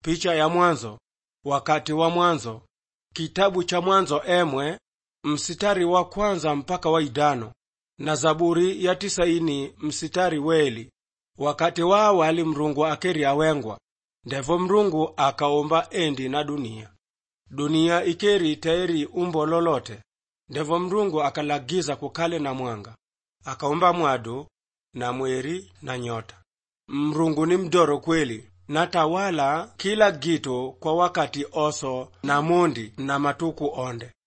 picha ya mwanzo wakati wa mwanzo kitabu cha mwanzo emwe msitari wa kwanza mpaka wa idano na zaburi ya tisaini msitari weli wakati wa awali mrungu akeri awengwa ndevo mrungu akaumba endi na dunia dunia ikeri taeri umbo lolote ndevo mrungu akalagiza kukale na mwanga akaumba mwadu na mweri na nyota mrungu ni mdoro kweli na tawala kila gitu kwa wakati oso na mundi na matuku onde